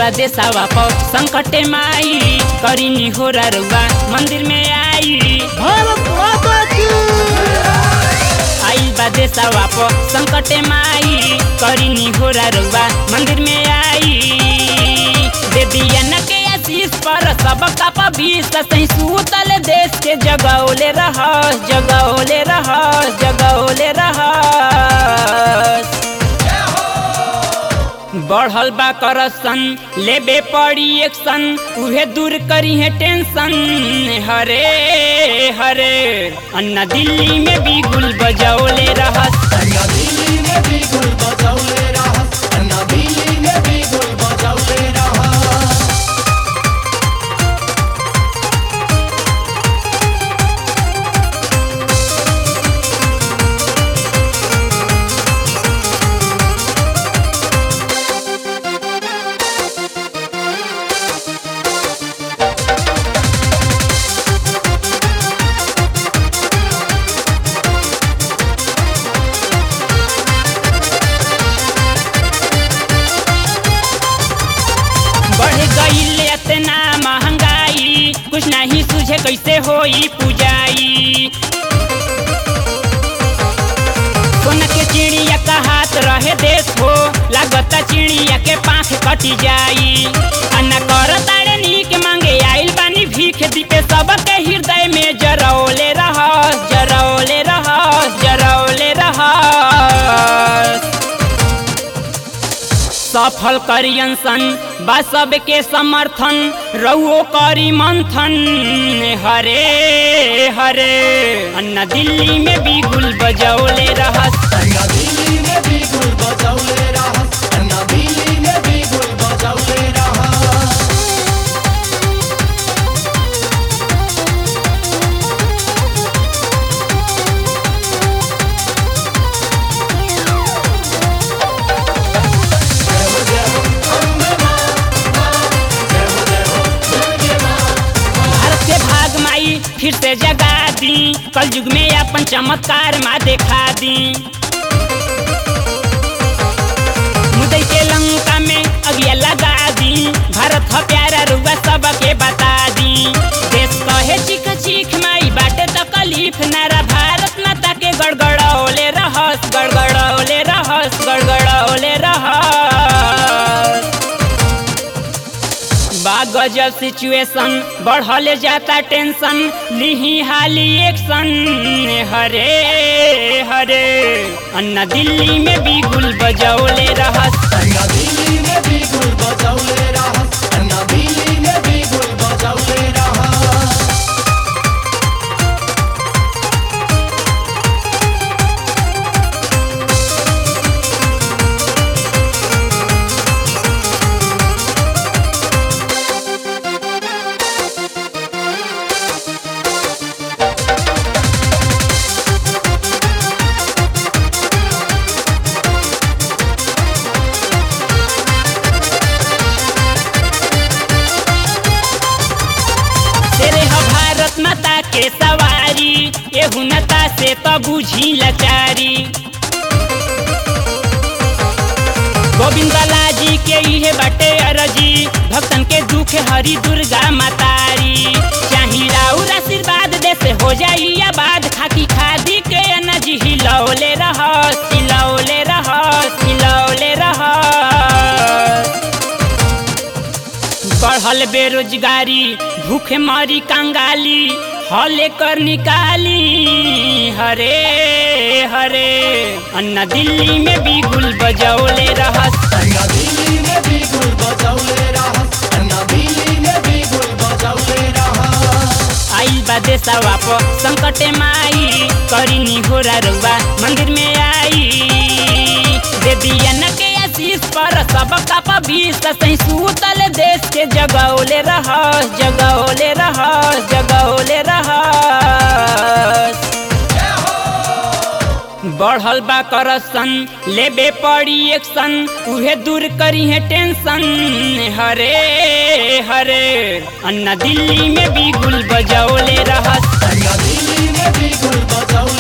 बा देसावा प संकटे माई करिनी हो रुआ मंदिर में आई भारत माता की आइल बा देसावा प संकटे माई करिनी हो रुआ मंदिर में आई दे दिया न के आशीष पर सब का बीस सही सूतल देश के जगौले रह जगौले रह जगौले रह बढ़ल बा करसन लेबे पड़ी एक्शन उहे दूर करी है टेंशन हरे हरे अन्ना दिल्ली में भी गुल बजौले रहस अन्ना दिल्ली में भी गुल बजौले रहस अन्ना दिल्ली में भी गुल बजौले रहस बढ़ गई इतना महंगाई कुछ नहीं सूझे कैसे होई पूजाई सोना के चिड़िया का हाथ रहे देश हो लागता चिड़िया के पाख कटी जाई अन्ना कर तारे नीक मांगे आइल बानी भीख दीपे सबके हृदय में जरौले रह जरौले रह जरौले रह सफल करियन सन बा सबके समर्थन रहुओ करी मंथन हरे हरे अन्ना दिल्ली में भी गुल बजौले रहस अन्ना दिल्ली में भी गुल बजौले रहस अन्ना दिल्ली में भी गुल बजौले रहस भारत के भाग माई फिर से जगा दी कल युग में अपन चमत्कार माँ देखा दी मुदई के लंका में अगिया लगा दी भारत ह प्यारा रुआ सबके बता दी देश कहे चीख चीख माई बाटे तकलीफ नारा भारत माता के गड़गड़ौले रहस गड़गड़ौले रहस गड़गड़ौले रहस बा गजब सिचुएशन बढ़ल जाता टेंशन लिही हाली एक्शन हरे हरे अन्ना दिल्ली में भी गुल बजौले रहस अन्ना दिल्ली में भी गुल बजौले रहस अन्ना दिल्ली में भी गुल बजौले रहस तेरे ह भारत माता के सवारी एहू नता से तो बुझी लाचारी गोविंद लाजी के इहे बाटे अरजी भक्तन के दुख हरी दुर्गा मातारी चाही राउर आशीर्वाद दे से हो जाई आबाद खाकी खादी के अनज हिलौले रह हिलौले रह हिलौले रह बढ़ल बेरोजगारी भूखे मारी कंगाली हले कर निकाली हरे हरे अन्ना दिल्ली में भी गुल बजौले रहस अन्ना दिल्ली में भी गुल बजौले रहस अन्ना दिल्ली में भी गुल बजौले रहस आइल बा देसावा प संकटे माई करिनी हो रुआ मंदिर में आई दे दिया न के आशीष पर सब का बीस सही सूतल देश के जगौले रह जगौले रह जगौले रह बढ़ल बा करसन लेबे पड़ी एक्शन उहे दूर करी है टेंशन हरे हरे अन्ना दिल्ली में भी गुल बजौले रहस अन्ना दिल्ली में भी गुल बजौले